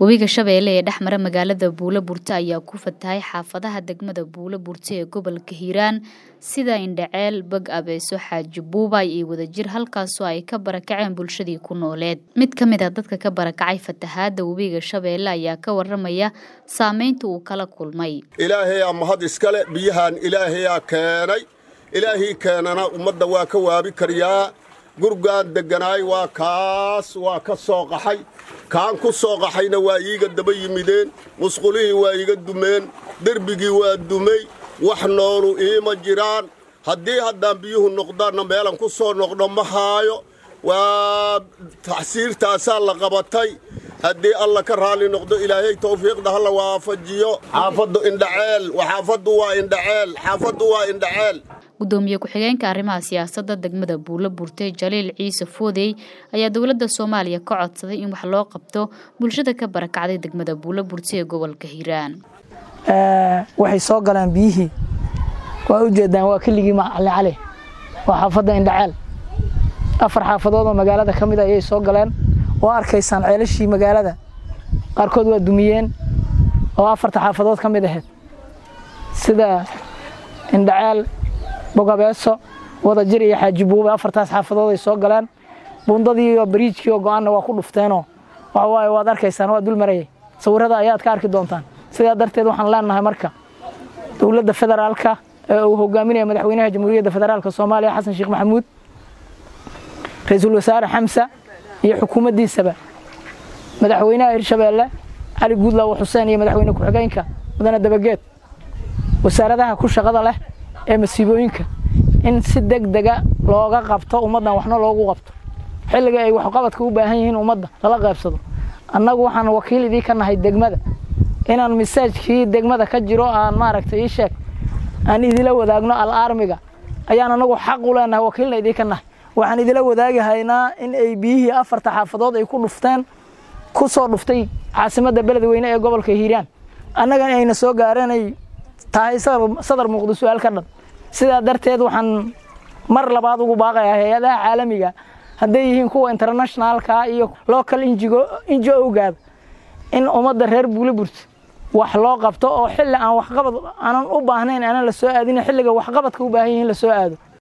webiga shabeelle ee dhex mara magaalada buulo burte ayaa ku fatahay xaafadaha degmada buulo burte ee gobolka hiiraan sida indhaceel bag abeeso xaaji buubay iyo wadajir halkaasoo ay ka barakaceen bulshadii ku nooleed mid ka mid a dadka ka barakacay fatahaada webiga shabeelle ayaa ka waramaya saameynta uu kala kulmay ilaahayaa mahad iskale biyahan ilaahayaa keenay ilaahii keenana ummadda waa ka waabi karyaa gurgaan degganaay waa kaas waa ka soo qaxay kaan ku soo qaxayna waa iiga daba yimideen musqulihii waa iiga dumeen derbigii waa dumay wax noolu iima jiraan haddii haddaan biyuhu noqdaanna meelan ku soo noqdo ma haayo waa taxsiirtaasaa la qabatay haddii alla ka raalli noqdo ilaahay tawfiiqda halla waafajiyo xaafaddu indhaceel xaafaddu waa indhaceel xaafaddu waa indhaceel gudoomiye ku-xigeenka arrimaha siyaasadda degmada buulo burte jaliil ciise foodey ayaa dowladda soomaaliya ka codsaday in wax loo qabto bulshada ka barakacday degmada buulo burte ee gobolka hiiraan waxay soo galeen biyihii waa ujeedaan waa keligii macalin cali waa xaafadda indhaceel afar xaafadood oo magaalada ka mid a ayay soo galeen oo arkaysaan ceelashii magaalada qaarkood waa dumiyeen oo afarta xaafadood ka mid ahayd sida indhaceel bogabeeso wadajir iyo xaaji buube afartaas xaafadood ay soo galeen buundadii iyo bariijkii oo go-aanna waa ku dhufteenoo waxa waaye waad arkaysaan waa dul marayay sawirrada ayaad ka arki doontaan sidaa darteed waxaan leenahay marka dowladda federaalka ee uu hogaaminaya madaxweynaha jamhuuriyadda federaalka soomaaliya xasan sheekh maxamuud ra-iisul wasaare xamsa iyo xukuumaddiisaba madaxweynaha hirshabeelle cali guudlaawo xuseen iyo madaxweyne ku-xigeenka mudane dabageed wasaaradaha ku shaqada leh ee masiibooyinka in si deg dega looga qabto ummaddan waxna loogu qabto xilliga ay waxqabadka u baahan yihiin ummadda lala qaybsado annagu waxaan wakiil idii ka nahay degmada inaan misaajkii degmada ka jiro aan maaragtay ii sheeg aan idila wadaagno al aarmiga ayaan anagu xaq u leenahay wakiilna idii ka nahay waxaan idila wadaagahaynaa in ay biyihii afarta xaafadood ay ku dhufteen ku soo dhuftay caasimadda beledweyne ee gobolka hiiraan annagana ayna soo gaareenay tahay sadar muuqdo su-aal ka dhan sidaa darteed waxaan mar labaad ugu baaqayaa hay-adaha caalamiga hadday yihiin kuwa internationaalka iyo local injo-gaaba in ummadda reer buuliburta wax loo qabto oo xilli aan waxqabad aanan u baahnayn aanan la soo aadin xilliga waxqabadka u baahan yihiin la soo aado